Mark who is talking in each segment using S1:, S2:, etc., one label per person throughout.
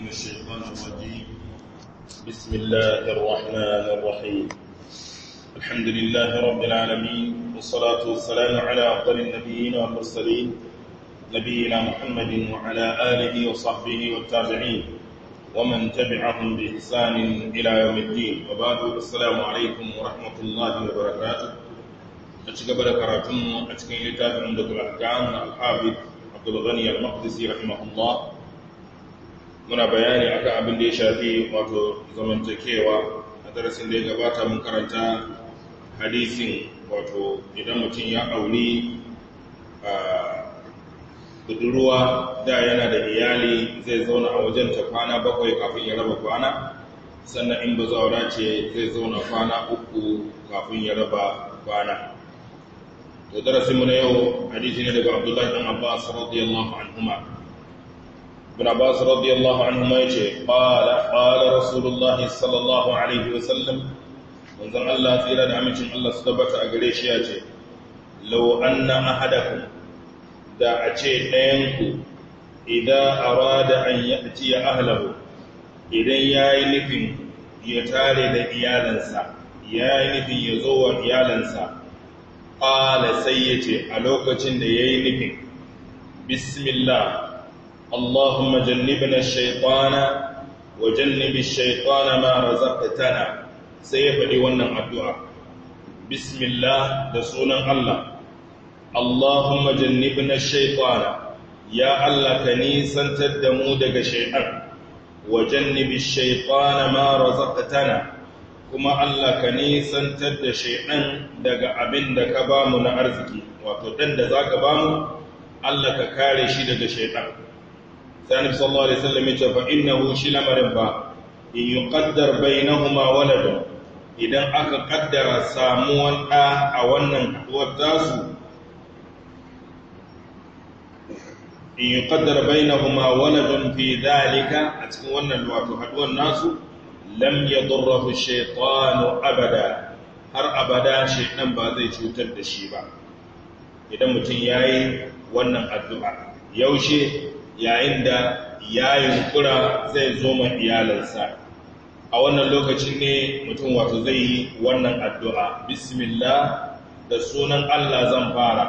S1: الشيطان الرجيم بسم الله الرحمن الرحيم الحمد لله رب العالمين والصلاة والسلام على أفضل النبيين والمرسلين نبينا محمد وعلى آله وصحبه والتابعين ومن تبعهم بإحسان إلى يوم الدين وبعد السلام عليكم ورحمة الله وبركاته أتشكب لكراتم أتشكين لتافع من دكتور الأحكام الحافظ عبد الغني المقدسي رحمه الله muna bayani akan abin da ya shafi wato zamantakewa a darasin da ya gabata mun karanta hadisin wato idan mutum ya auri a budurwa da yana da iyali zai zauna a wajen ta kwana bakwai kafin ya raba kwana sannan in ba zaura ce zai zauna kwana uku kafin ya raba kwana to darasinmu na yau hadisi ne daga abdullahi dan abbas radiyallahu anhuma ابن عباس رضي الله عنهما يجي قال قال رسول الله صلى الله عليه وسلم منزل الله تيرا da amincin Allah su tabbata a gare shi yace law anna ahadakum da a ce ɗayanku idan arada an ya'ti ahlahu idan yayi nufin ya tare da iyalansa yayi nufin ya zo wa iyalansa qala sai yace a lokacin da yayi nufin bismillah اللهم جنبنا الشيطان وجنب الشيطان ما رزقتنا سيفدي wannan addu'a bismillah da sunan Allah Allahumma jannibna ash-shaytana ya Allah ka nisantar da mu daga shaytan wa jannibi ash-shaytana ma razaqtana kuma Allah ka nisantar da shaytan daga abin da ka bamu na arziki wato dan da zaka bamu Allah ka kare shi daga shaytan ثاني صلى الله عليه وسلم فإنه شل مربا إن يقدر بينهما ولد إذا أكا قدر ساموان آ أولا والتاسو إن يقدر بينهما ولد في ذلك أتكون الوقت حدوى الناس لم يضره الشيطان أبدا har abada shaitan ba zai cutar da shi ba idan mutum yayi wannan addu'a yaushe yayin da ya yunkura zai zo ma iyalansa a wannan lokacin ne mutum wato zai yi wannan addu'a bismillah da sunan Allah zan fara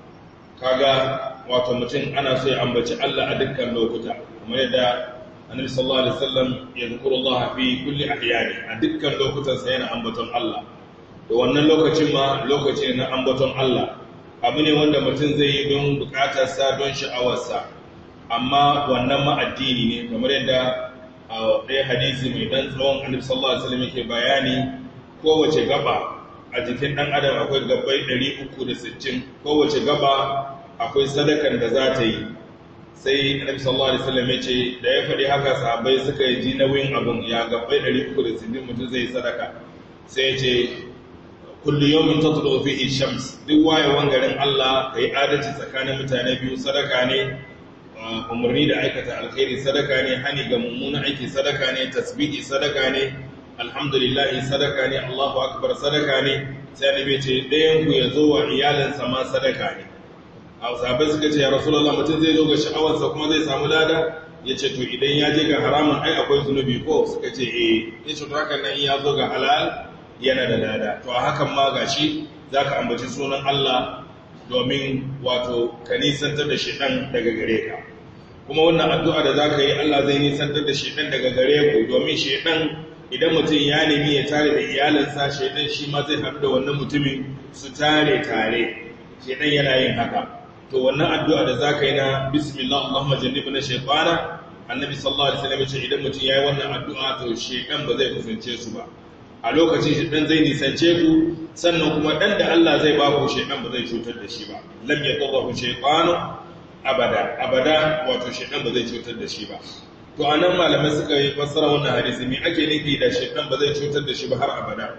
S1: kaga wato mutum ana so ya ambaci Allah a dukkan lokuta kamar yadda annabi sallallahu alaihi wasallam ya zikuru Allah fi kulli ahyani a dukkan lokutan sa yana ambaton Allah da wannan lokacin ma lokaci na ambaton Allah abu ne wanda mutum zai yi don bukatarsa don sha'awarsa amma wannan ma'addini ne kamar yadda a ɗaya hadisi mai ɗan tsawon annabi sallallahu alaihi wasallam yake bayani kowace gaba a jikin ɗan adam akwai gabbai 360 kowace gaba akwai sadakan da za ta yi sai annabi sallallahu alaihi wasallam yace da ya faɗi haka sahabbai suka yi ji nauyin abun ya gabbai 360 mutum zai sadaka sai ya ce kullu yawmin tatlu fihi shams duk wayewan garin Allah kai adalci tsakanin mutane biyu sadaka ne umarni da aikata alkhairi sadaka ne hani ga mummunan aiki sadaka ne tasbihi sadaka ne alhamdulillah sadaka ne Allahu akbar sadaka ne sai annabi ce ɗayan ku ya zo wa iyalansa ma sadaka ne a sahabbai suka ce ya rasulullah mutum zai zo ga sha'awarsa kuma zai samu lada ya ce to idan ya je ga haramun ai akwai zunubi ko suka ce eh ya ce to hakan nan ya zo ga halal yana da lada to a hakan ma gashi zaka ambaci sunan Allah domin wato ka nisantar da shiɗan daga gare ka kuma wannan addu'a da za ka yi Allah zai nisantar da shiɗan daga gare ku domin shiɗan idan mutum ya nemi ya tare da iyalinsa shiɗan shi ma zai haɗu da wannan mutumin su tare tare shiɗan yana yin haka to wannan addu'a da za ka yi na bismillah Allahumma jannibu na shaytana annabi sallallahu alaihi wasallam ya ce idan mutum ya yi wannan addu'a to shiɗan ba zai kusance su ba a lokacin shaidan zai nisance ku sannan kuma dan da Allah zai ba ku shaidan ba zai cutar da shi ba lam yadurru shaytanu abada abada wato shaidan ba zai cutar da shi ba to anan malamai suka yi fassara wannan hadisi me ake nufi da shaidan ba zai cutar da shi ba har abada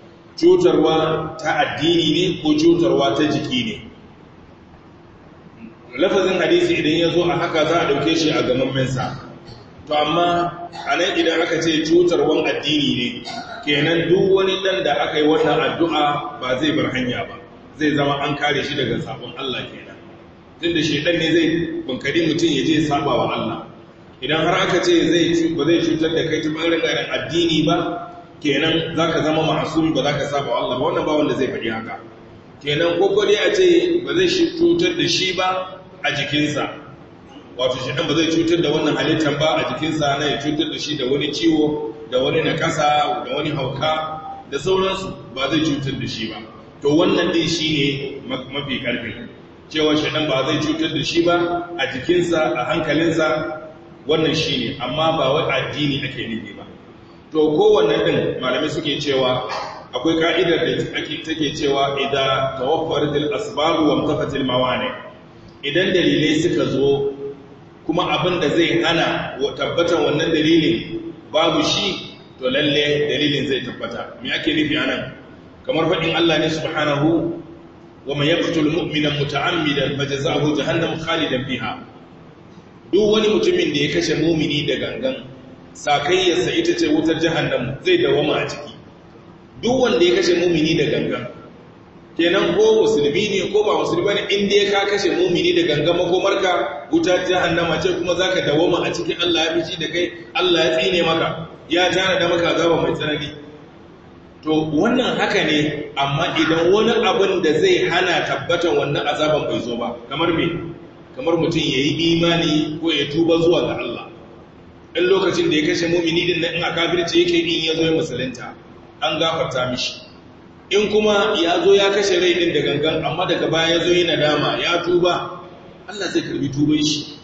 S1: cutarwa ta addini ne ko cutarwa ta jiki ne lafazin hadisi idan ya zo a haka za a dauke shi a gamammen sa to amma a nan idan aka ce cutarwan addini ne kenan duk wani ɗan da aka yi wannan addu'a ba zai bar hanya ba zai zama an kare shi daga sabon Allah kenan tun da shaidan ne zai bankari mutum ya je saba wa Allah idan har aka ce zai ba zai cutar da kai ta ɓangaren addini ba kenan za ka zama ma'asumi ba za ka saba Allah ba wannan ba wanda zai faɗi haka kenan kokori a ce ba zai cutar da shi ba a jikinsa wato shi ɗan ba zai cutar da wannan halittar ba a jikinsa na ya cutar da shi da wani ciwo da wani nakasa da wani hauka da sauransu ba zai cutar da shi ba to wannan ɗin shi ne mafi ƙarfi cewa shi ɗan ba zai cutar da shi ba a jikinsa a hankalinsa wannan shi ne amma ba wai addini ake nufi ba to kowanne ɗin malamai suke cewa akwai ka'idar da take cewa idan tawaffaratil asbabu wa mutafatil mawani idan dalilai suka zo kuma abin da zai hana wa tabbatan wannan dalilin babu shi to lalle dalilin zai tabbata me ake nufi anan kamar faɗin Allah ne subhanahu wa man yaqtul mu'mina muta'ammidan fajaza'uhu jahannam khalidan fiha duk wani mutumin da ya kashe mumini da gangan sakayyarsa ita ce wutar jahannam zai dawama a ciki duk wanda ya kashe mumini da gangan kenan ko musulmi ne ko ba musulmi ne inda ya ka kashe mumini da gangan makomarka wutar jahannama ce kuma zaka dawama a cikin Allah ya fici da kai Allah ya tsine maka ya tana da maka azaba mai tsanani to wannan haka ne amma idan wani abin da zai hana tabbatan wannan azaban bai zo ba kamar me kamar mutum yayi imani ko ya tuba zuwa ga Allah in lokacin da ya kashe mumini din nan in a kafirce yake in ya zo ya musulunta an gafarta mishi in kuma ya zo ya kashe rai din da gangan amma daga baya ya zo yi nadama ya tuba Allah zai karbi tuban shi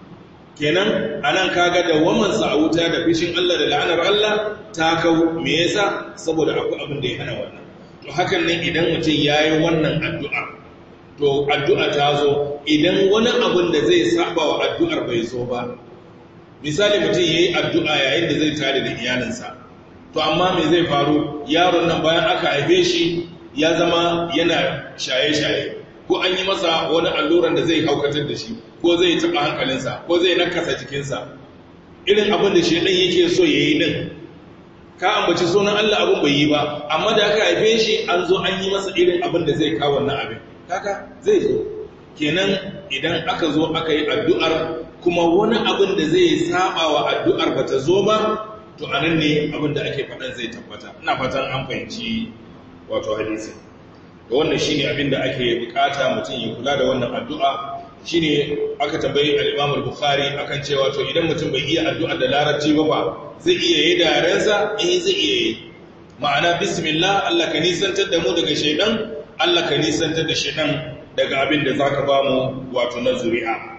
S1: kenan anan kaga da waman sa a wuta da fishin Allah da la'anar Allah ta kau me yasa saboda akwai abin da ya hana wannan to hakan nan idan mutum yayi wannan addu'a to addu'a ta zo idan wani abin da zai saba wa addu'ar bai zo ba misali mutum yayi addu'a yayin da zai tare da iyalinsa to amma me zai faru yaron nan bayan aka haife shi ya zama yana shaye-shaye ko an yi masa wani alluran da zai haukatar da shi ko zai taɓa hankalinsa ko zai nakasa jikinsa irin abin da shaidan yake so ya yi din ka ambaci sunan Allah abin bai yi ba amma da aka haife shi an zo an yi masa irin abin da zai kawo wannan abin kaka zai zo kenan idan aka zo aka yi addu'ar kuma wani abin da zai saba wa addu'ar ba ta zo ba to a nan ne abin da ake faɗan zai tabbata ina fatan an fahimci wato hadisi da wannan shi ne abin da ake bukata mutum ya kula da wannan addu'a shi ne aka tambayi al'imam al-bukhari akan cewa to idan mutum bai iya addu'a da larabci ba ba zai iya yi da yarensa eh zai iya yi ma'ana bismillah Allah ka nisantar da mu daga shaidan Allah ka nisantar da shaidan daga abin da zaka ba mu wato na zuri'a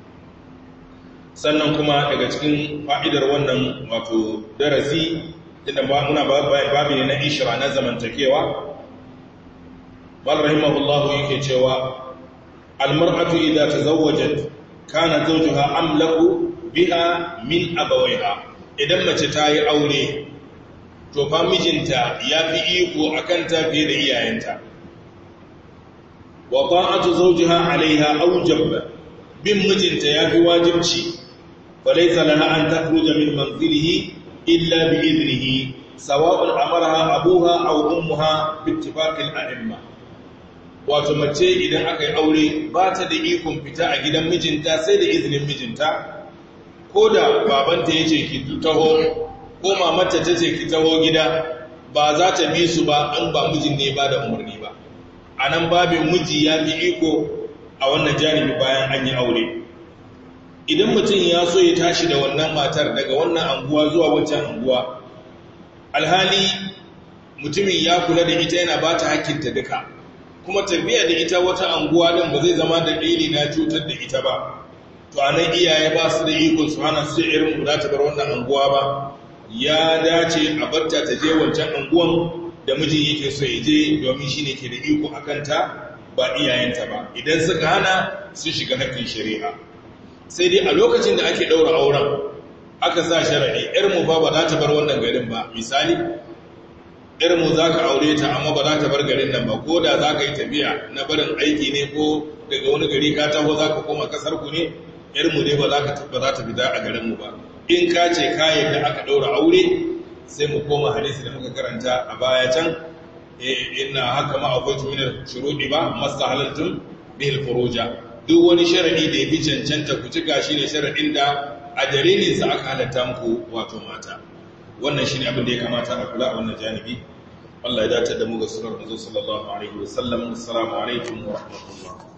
S1: sannan kuma daga cikin fa'idar wannan wato darasi inda muna babi ne na ishira na zamantakewa bal rahimahullahu yake cewa almar'atu idza tazawwajat kana zawjuha amlaku biha min abawaiha idan mace ta yi aure to fa mijinta yafi iko akan ta fiye da iyayenta wa ta'atu zawjiha alaiha awjab bin mijinta yafi wajibci فليس لها أن تخرج من منزله إلا بإذنه سواء أمرها أبوها أو أمها باتفاق الأئمة wato mace idan aka yi aure ba ta da ikon fita a gidan mijinta sai da izinin mijinta ko da babanta ya ce ki taho ko mamata ta ce ki taho gida ba za ta bi su ba an ba mijin ne ba da umarni ba a nan babin miji ya fi iko a wannan janibi bayan an yi aure idan mutum ya so ya tashi da wannan matar daga wannan anguwa zuwa wancan anguwa alhali mutumin ya kula da ita yana ba ta hakkinta duka kuma tafiya da ita wata anguwa don ba zai zama da ɗili na cutar da ita ba to a nan iyaye ba su da ikon su hana su irin mu za ta bar wannan anguwa ba ya dace a barta ta je wancan anguwan da mijin yake so ya je domin shi ne ke da iko a kanta ba iyayenta ba idan suka hana su shiga hakkin shari'a sai dai a lokacin da ake ɗaura auren aka sa sharaɗi ‘yarmu ba ba za ta bar wannan garin ba misali ‘yarmu za ka aure ta amma ba za ta bar garin nan ba ko da za ka yi tafiya na barin aiki ne ko daga wani gari ka taho za ka koma kasar ku ne ‘yarmu ne ba za ta fita a garinmu ba in ka ce kayan da aka ɗaura aure sai mu koma hadisi da muka karanta a baya can ina haka ma akwai tuminar shuruɗi ba masta halattun bihil furuja duk wani sharaɗi da ya fi cancanta ku cika shi ne sharaɗin da a dalilin sa aka halatta muku wato mata wannan shine abin da ya kamata a kula a wannan janibi Allah ya dace da mu ga surar manzo sallallahu alaihi wasallam assalamu alaikum wa rahmatullah